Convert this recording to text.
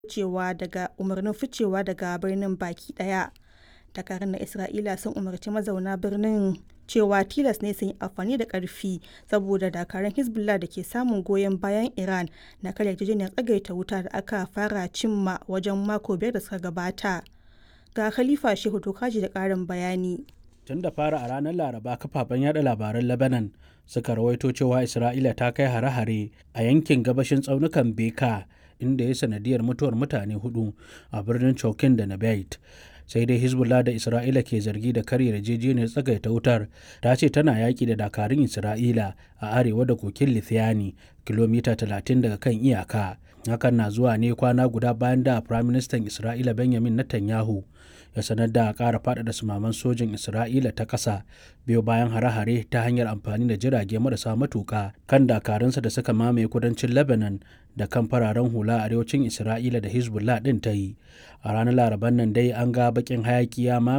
ficewa daga umarnin ficewa daga birnin baki ɗaya. Dakarun na Isra'ila sun umarci mazauna birnin cewa tilas ne su yi amfani da ƙarfi saboda dakarun Hezbollah da ke samun goyon bayan Iran na karya yarjejeniyar tsagaita wuta da aka fara cimma wajen mako biyar da suka gabata. Ga Khalifa Shehu Tokaji da ƙarin bayani. Tun da fara a ranar Laraba kafafen yada labaran Lebanon suka rawaito cewa Isra'ila ta kai hare-hare a yankin gabashin tsaunukan Beka inda ya sanadiyar mutuwar mutane hudu a birnin Chokin da Nabayit. sai dai hezbollah da isra'ila ke zargi da karya yarjejeniyar tsagaita wutar ta ce tana yaƙi da dakarun isra'ila a arewa da kokin lithiani kilomita 30 daga kan iyaka hakan na zuwa ne kwana guda bayan da firaministan isra'ila benjamin netanyahu ya sanar da ƙara faɗaɗa sumaman sojin isra'ila ta ƙasa biyo bayan hare-hare ta hanyar amfani da jirage marasa matuƙa kan dakarunsa da suka mamaye kudancin lebanon da kan fararen hula a arewacin isra'ila da hezbollah ɗin ta yi a ranar laraban nan dai an ga bakin hayaki ya